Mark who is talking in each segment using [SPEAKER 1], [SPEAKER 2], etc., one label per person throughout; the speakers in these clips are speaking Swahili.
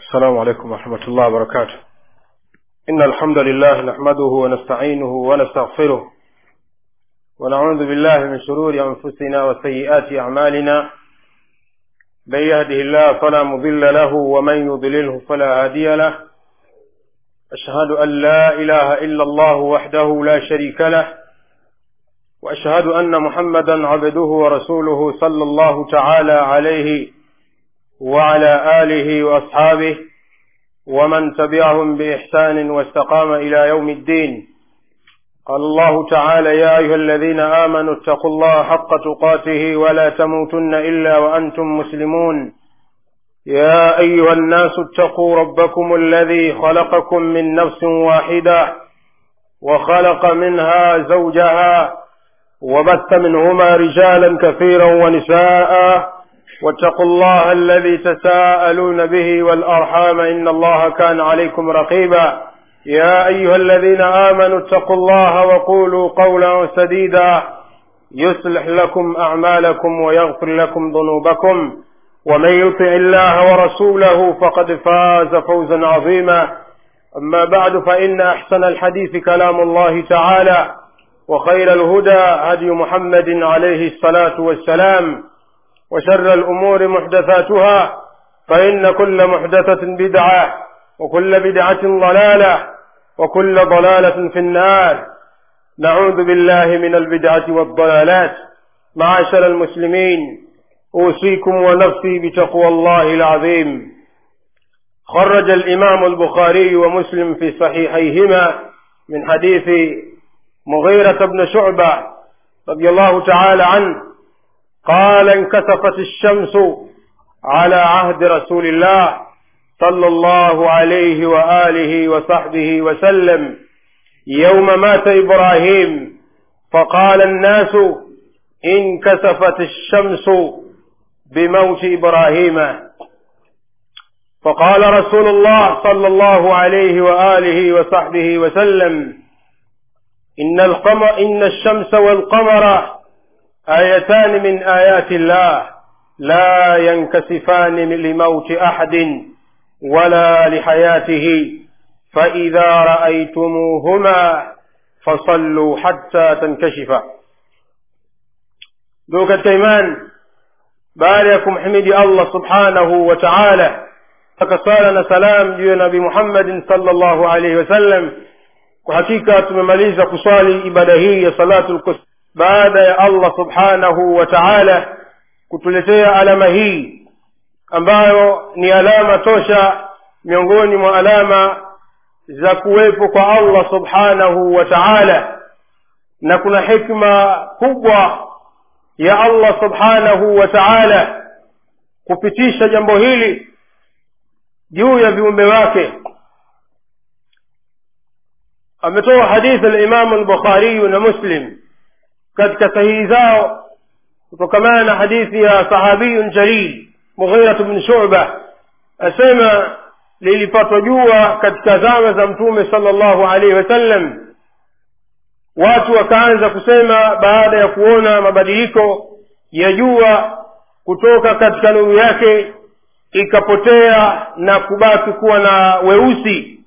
[SPEAKER 1] السلام عليكم ورحمة الله وبركاته إن الحمد لله نحمده ونستعينه ونستغفره ونعوذ بالله من شرور أنفسنا وسيئات أعمالنا من يهده الله فلا مضل له ومن يضلله فلا هادي له أشهد أن لا إله إلا الله وحده لا شريك له وأشهد أن محمدا عبده ورسوله صلى الله تعالى عليه وعلى آله وأصحابه ومن تبعهم بإحسان واستقام إلى يوم الدين قال الله تعالى يا أيها الذين آمنوا اتقوا الله حق تقاته ولا تموتن إلا وأنتم مسلمون يا أيها الناس اتقوا ربكم الذي خلقكم من نفس واحدة وخلق منها زوجها وبث منهما رجالا كثيرا ونساء واتقوا الله الذي تساءلون به والأرحام إن الله كان عليكم رقيبا يا أيها الذين آمنوا اتقوا الله وقولوا قولا سديدا يصلح لكم أعمالكم ويغفر لكم ذنوبكم ومن يطع الله ورسوله فقد فاز فوزا عظيما أما بعد فإن أحسن الحديث كلام الله تعالى وخير الهدى هدي محمد عليه الصلاة والسلام وشر الأمور محدثاتها فإن كل محدثة بدعة وكل بدعة ضلالة وكل ضلالة في النار نعوذ بالله من البدعة والضلالات معاشر المسلمين أوصيكم ونفسي بتقوى الله العظيم خرج الإمام البخاري ومسلم في صحيحيهما من حديث مغيرة بن شعبة رضي الله تعالى عنه قال انكسفت الشمس على عهد رسول الله صلى الله عليه وآله وصحبه وسلم يوم مات إبراهيم فقال الناس انكسفت الشمس بموت إبراهيم فقال رسول الله صلى الله عليه وآله وصحبه وسلم إن, القمر إن الشمس والقمر آيتان من آيات الله لا ينكسفان لموت أحد ولا لحياته فإذا رأيتموهما فصلوا حتى تنكشفا دوك التيمان باريكم حمدي الله سبحانه وتعالى فكسالنا سلام juu ya nabi muhammadin salllahu alaihi wasallam kwa hakika tumemaliza kuswali ibada hii ya salatu lkus baada ya allah subhanahu wa taala kutuletea alama hii ambayo ni alama tosha miongoni mwa alama za kuwepo kwa allah subhanahu wa taala na kuna hikma kubwa ya allah subhanahu wa taala kupitisha jambo hili juu ya viumbe wake ametoa hadithi alimamu lbukhariyu na muslim katika sahihi zao kutokamana na hadithi ya sahabiyun jalil mughiratu bni shuba asema lilipatwa jua katika zama za mtume sala llahu alaihi wasallam watu wakaanza kusema baada ya kuona mabadiliko ya jua kutoka katika nuru yake ikapotea na kubaki kuwa na weusi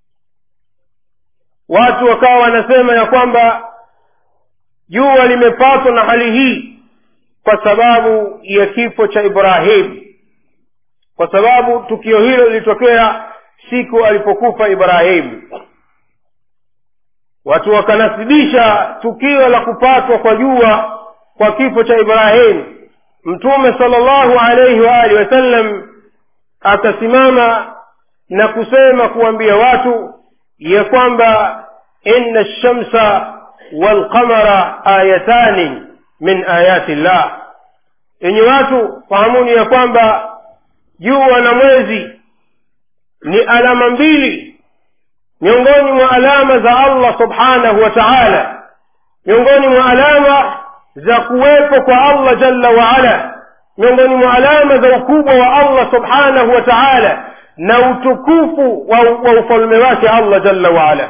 [SPEAKER 1] watu wakawa wanasema ya kwamba jua limepatwa na hali hii kwa sababu ya kifo cha ibrahim kwa sababu tukio hilo lilitokea siku alipokufa ibrahim watu wakanasibisha tukio la kupatwa kwa jua kwa kifo cha ibrahim mtume sala llahu alaihi waalihi wasallam akasimama na kusema kuambia watu ya kwamba inna lshamsa walqamara ayatani min ayati llah yenye watu fahamuni ya kwamba jua na mwezi ni alama mbili miongoni mwa alama za allah subhanahu wa taala miongoni mwa alama za kuwepo kwa allah jalla waala miongoni mwa alama za ukubwa wa allah subhanahu wa taala na utukufu wa, wa ufalme wake allah jalla waala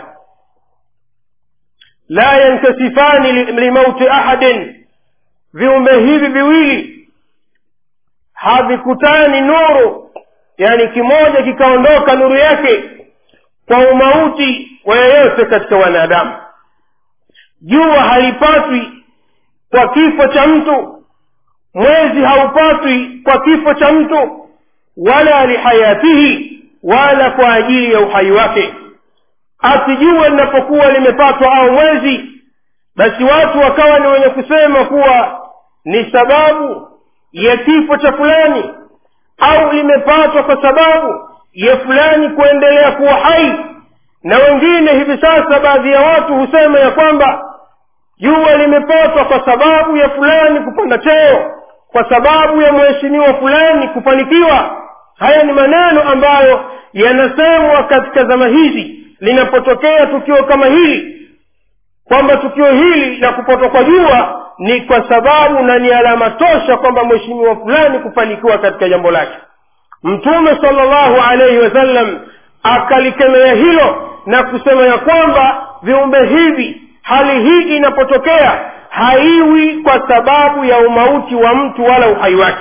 [SPEAKER 1] la yankasifani limauti ahadin viumbe hivi viwili havikutani nuru yaani kimoja kikaondoka nuru yake kwa umauti wa yeyote katika wanadamu jua halipatwi kwa kifo cha mtu mwezi haupatwi kwa kifo cha mtu wala lihayatihi wala kwa ajili ya uhai wake ati jua linapokuwa limepatwa au mwezi basi watu wakawa ni wenye kusema kuwa ni sababu ya kifo cha fulani au limepatwa kwa sababu ya fulani kuendelea kuwa hai na wengine hivi sasa baadhi ya watu husema ya kwamba jua limepatwa kwa sababu ya fulani kupanda cheo kwa sababu ya mheshimiwa fulani kufanikiwa haya ni maneno ambayo yanasemwa katika zama hizi linapotokea tukio kama hili kwamba tukio hili la kupatwa kwa jua ni kwa sababu na ni alama tosha kwamba mheshimiwa fulani kufanikiwa katika jambo lake mtume salllahu alaihi wasallam akalikemea hilo na kusema ya kwamba viumbe hivi hali hii inapotokea haiwi kwa sababu ya umauti wa mtu wala uhai wake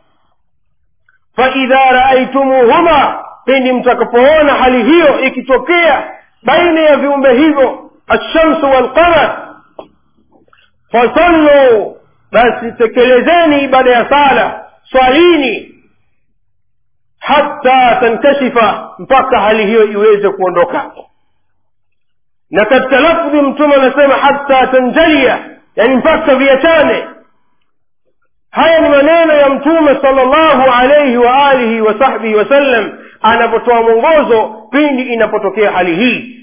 [SPEAKER 1] faidha raaitumuhuma pindi mtakapoona hali hiyo ikitokea baina ya viumbe hivyo alshamsu walqamar fasallu basi tekelezeni ibada ya sala swalini hata tankashifa mpaka hali hiyo iweze kuondoka na katika lafdhi mtume anasema hata tanjalia yani mpaka viachane haya ni maneno ya mtume salllahu alaihi wa alihi wa sahbihi wasallam anapotoa mwongozo pindi inapotokea hali hii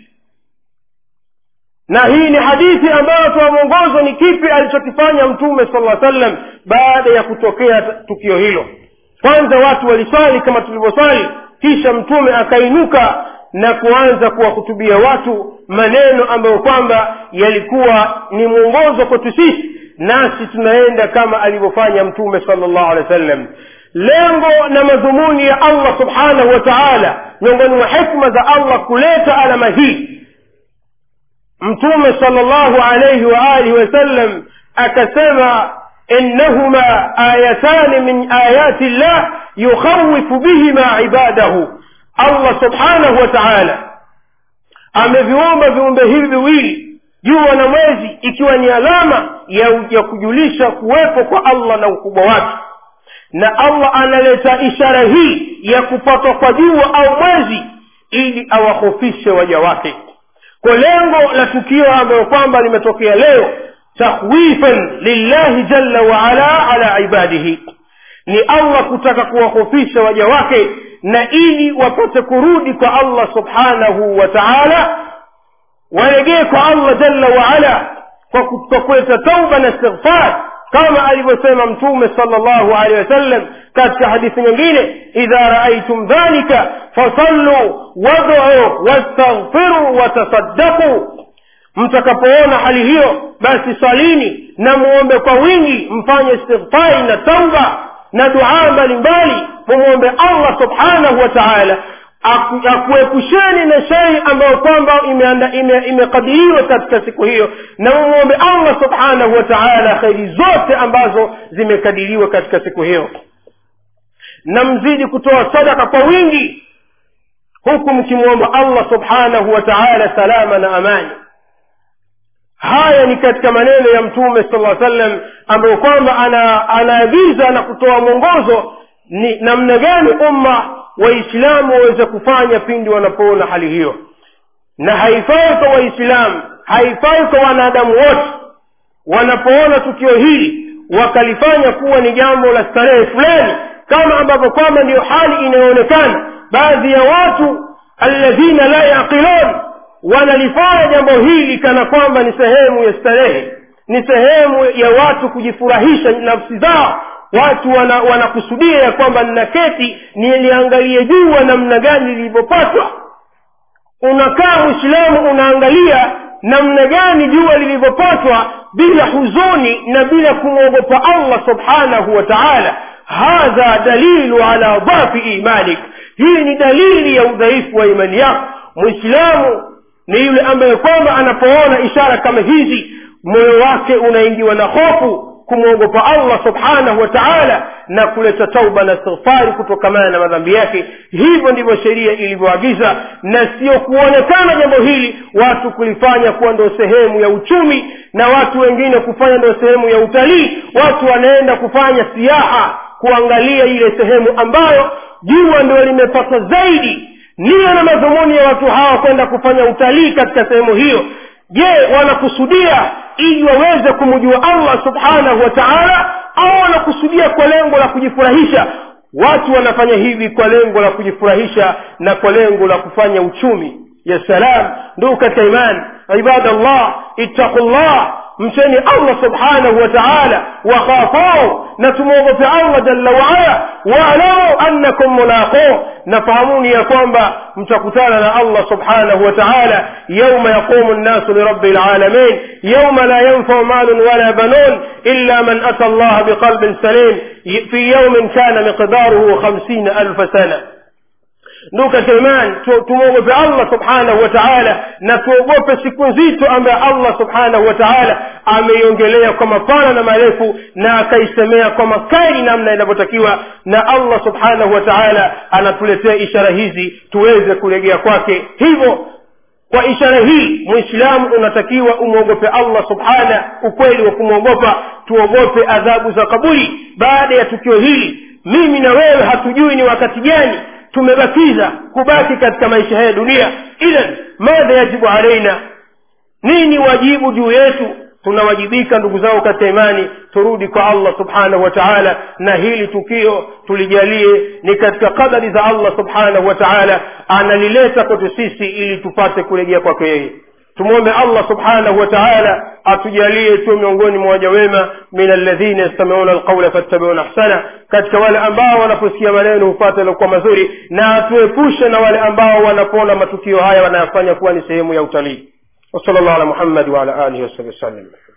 [SPEAKER 1] na hii ni hadithi ambayo toa mwongozo ni kipi alichokifanya mtume sala sallam baada ya kutokea tukio hilo kwanza watu waliswali kama tulivyoswali kisha mtume akainuka na kuanza kuwahutubia watu maneno ambayo kwamba yalikuwa ni mwongozo kwetu sisi nasi tunaenda kama alivyofanya mtume sala llahu alehi wa sallam lengo na madhumuni ya allah subhanahu wa taala miongoni mwa hikma za allah kuleta alama hii mtume sala llahu alaihi waalihi wasallam akasema innahuma ayatani min ayati llah yukhawifu bihima ibadahu allah subhanahu wa taala ameviumba viumbe hivi viwili jua na mwezi ikiwa ni alama ya, ya kujulisha kuwepo kwa allah na ukubwa wake na allah analeta ishara hii ya kupatwa kwa jua au mwezi ili awahofishe waja wake kwa lengo la tukio ambayo kwamba limetokea leo takhwifan lillahi jalla waala ala ibadihi ni allah kutaka kuwahofisha waja wake na ili wapate kurudi kwa allah subhanahu wa taala waregee kwa allah jalla waala kwa kuleta tauba na istighfar kama alivyosema mtume sala llahu alehi wasallam katika hadithi nyingine idha raaitum dhalika fasalluu waduu wastaghfiruu watasaddaquu mtakapoona hali hiyo basi salini na muombe kwa wingi mfanye istighfari na tauba na duaa mbalimbali mumwombe allah subhanahu wa taala akuepusheni na shei ambayo kwamba imekadiriwa ime, ime katika siku hiyo na mumwombe allah subhanahu wa taala kheri zote ambazo zimekadiriwa katika siku hiyo na mzidi kutoa sadaka kwa wingi huku mkimwomba allah subhanahu wa taala salama na amani haya ni katika maneno ya mtume sala sallam ambayo kwamba anaagiza na kutoa mwongozo ni namna gani umma waislamu waweze kufanya pindi wanapoona hali hiyo na haifai kwa waislamu haifai kwa wanadamu wote wanapoona tukio hili wakalifanya kuwa ni jambo la starehe fulani kama ambavyo kwamba ndiyo hali inayoonekana baadhi ya watu alladhina la yaqilun wanalifanya jambo hili kana kwamba ni sehemu ya starehe ni sehemu ya watu kujifurahisha nafsi zao watu wanakusudia wana ya kwamba ninaketi niliangalie jua namna gani lilivyopatwa unakaa mwislamu unaangalia namna gani jua lilivyopatwa bila huzuni na bila kumwogopa allah subhanahu wa taala hadha dalilu ala dhafi imanik hii ni dalili ya udhaifu wa imani yako mwislamu ni yule ambaye kwamba anapoona ishara kama hizi moyo wake unaingiwa na hofu kumwogopa allah subhanahu wa taala na kuleta tauba na istighfari kutokamana na madhambi yake hivyo ndivyo sheria ilivyoagiza na sio kuonekana jambo hili watu kulifanya kuwa ndio sehemu ya uchumi na watu wengine kufanya ndio sehemu ya utalii watu wanaenda kufanya siaha kuangalia ile sehemu ambayo jua ndio limepata zaidi nia na madhumuni ya watu hawa kwenda kufanya utalii katika sehemu hiyo je wanakusudia ili waweze kumjua allah subhanahu wa taala au wanakusudia kwa lengo la kujifurahisha watu wanafanya hivi kwa lengo la kujifurahisha na kwa lengo la kufanya uchumi ya salam ndugu katika imani ibadallah ittaqullah mcheni allah subhanahu wa taala wakhafuu na tumwogope allah jalla waala waalamu annakum mulaquu nafahamuni ya kwamba mtakutana na allah subhanahu wa taala yauma yaqumu nnasu lirabi lalamin yauma la yanfau malun wala banun illa man ata allaha biqalbin salim fi yaumin kana miqdaruhu khamsina alfa sana ndugu katika imani tumwogope allah subhanahu wa taala na tuogope siku nzito ambayo allah subhanahu wa taala ameiongelea kwa mapana na marefu na akaisemea kwa makali namna inavyotakiwa na allah subhanahu wa taala anatuletea ishara hizi tuweze kulegea kwake hivyo kwa ishara hii mwislamu unatakiwa umwogope allah subhana ukweli wa kumwogopa tuogope adhabu za kaburi baada ya tukio hili mimi na wewe hatujui ni wakati gani tumebakiza kubaki katika maisha haya dunia idhan madha yajibu alaina nini wajibu juu yetu tunawajibika ndugu zangu katika imani turudi kwa allah subhanahu wa taala na hili tukio tulijalie ni katika kadari za allah subhanahu wa taala analileta kwetu sisi ili tupate kurejea kwake yeye tumwombe allah subhanahu wa taala atujalie tuwe miongoni mwa waja wema min alladhina yastamiuna alqaula fattabiuna ahsana katika wale ambao wanaposikia maneno hupata yaliokuwa mazuri na atuepushe na wale ambao wanapoona matukio haya wanayafanya kuwa ni sehemu ya utalii wasala llahu ala muhammadi waala alihi wasabi wasallam